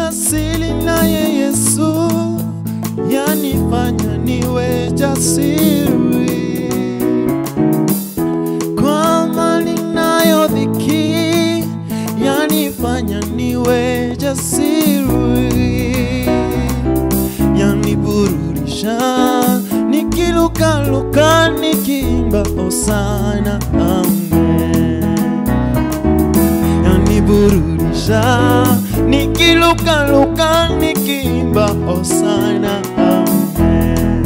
Ninasili naye Yesu, yanifanya niwe jasiri kwa mali nayo dhiki, yanifanya niwe jasiri, yaniburudisha nikilukaluka, nikiimba hosana, amen yaniburudisha nikilukaluka nikiimba hosana amen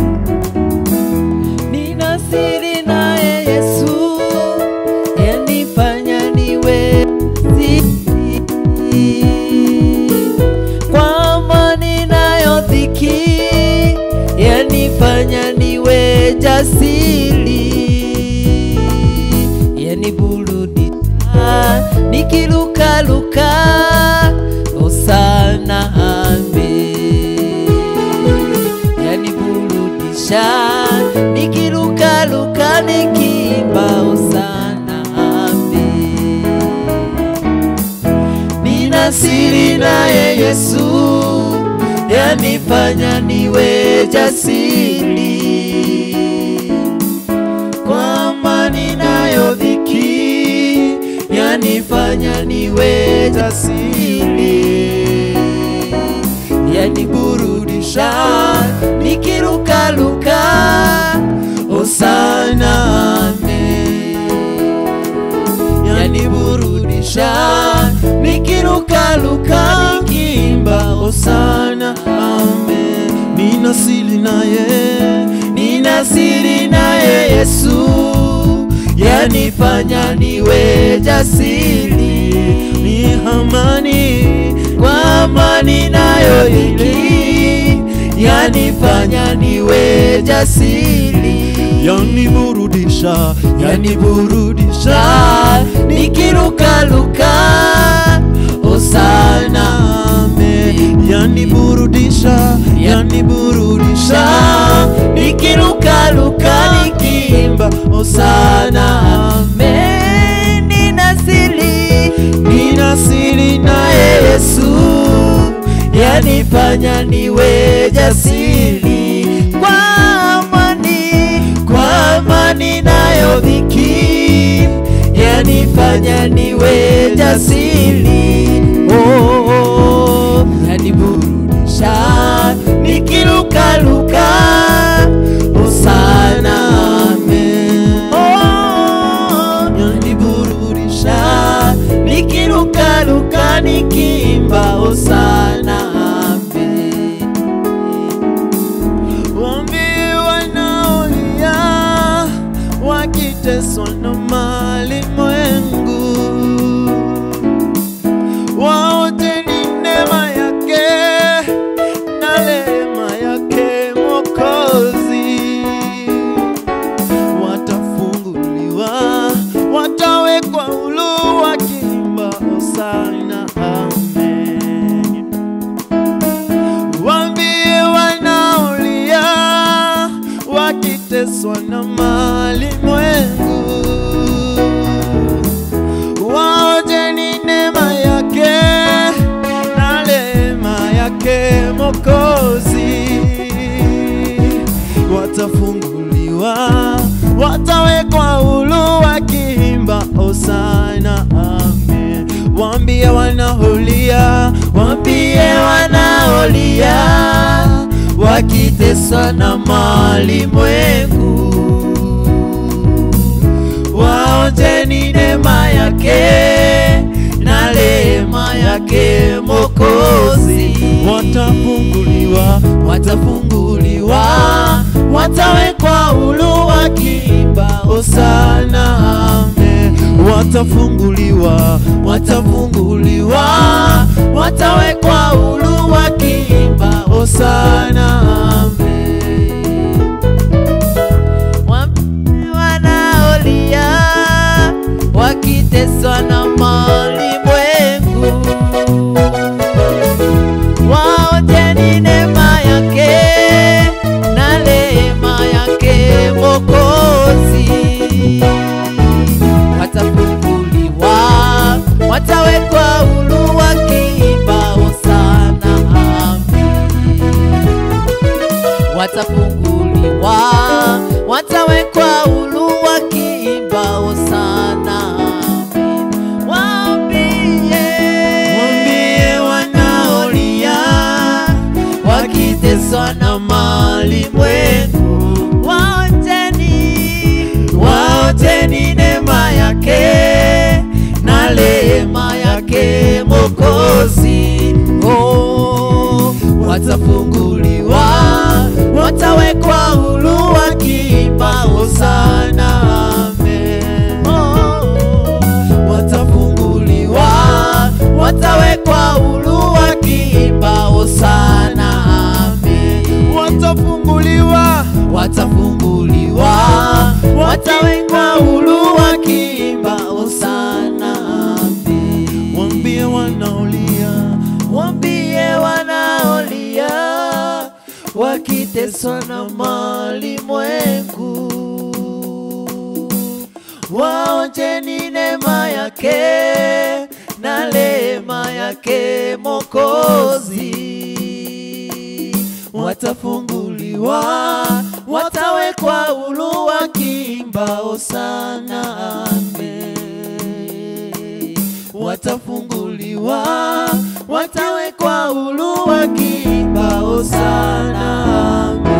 Nina siri naye Yesu, yanifanya niwe siri. Kwa amani nayo dhiki, yanifanya niwe jasiri. Yaniburudisha nikilukaluka, hosana amen yaniburudisha nikirukaruka nikiimba hosana amen. Nina siri naye Yesu, yanifanya niwe jasiri kwa amani nayo dhiki, yanifanya niwe jasiri yaniburudisha nikirukaruka hosana amen yaniburudisha nikirukaruka nikiimba hosana amen ninasili naye nina siri naye Yesu yanifanya niwe jasiri ni amani kwa amani nayo dhiki yanifanya niwe jasiri yaniburudisha yaniburudisha nikirukaruka hosana amen yaniburudisha yaniburudisha nikirukaruka nikiimba hosana amen nina siri ninasili naye Yesu yanifanya niwe jasiri kwa amani, kwa amani nayo dhiki yanifanya niwe jasiri oh, oh, yaniburudisha nikirukaruka hosana amen oh, yaniburudisha nikirukaruka nikiimba hosana amen Waambie wanaolia wakiteswa na malimwengu, waoteni neema yake na rehema yake Mwokozi, watafunguliwa, watawekwa huru wakiimba hosana, amen. Waambie wanaolia wakiteswa na malimwengu, waojeni neema yake na rehema yake Mwokozi, watafunguliwa, watawekwa huru wakiimba hosana, amen. Waambie wanaolia, Waambie wanaolia wakiteswa na malimwengu, waonjeni neema yake na rehema yake Mwokozi, watafunguliwa, watafunguliwa, watawekwa huru wakiimba hosana amen. watafunguliwa, watafunguliwa, watawekwa huru wakiimba hosana amen. Waambie wanaolia wakiteswa na malimwengu, waonjeni neema yake na rehema yake Mwokozi watafunguliwa, watawekwa huru watafunguliwa, watawekwa huru wakiimba hosana. Amen. Waambie Waambie wanaolia wakiteswa na malimwengu, waoteni waoteni neema yake na rehema yake Mwokozi. Oh, watafunguliwa, watawekwa huru wakiimba hosana. Amen. Oh, watafunguliwa, watawekwa huru wakiimba hosana. Amen. watafunguliwa Watafunguliwa, watawekwa huru wakiimba hosana. Amen. Waambie wanaolia Waambie wanaolia wakiteswa na malimwengu, waonjeni neema yake na rehema yake Mwokozi. Watafunguliwa, watawekwa huru wakiimba hosana. Amen. Watafunguliwa, watawekwa huru wakiimba hosana. Amen.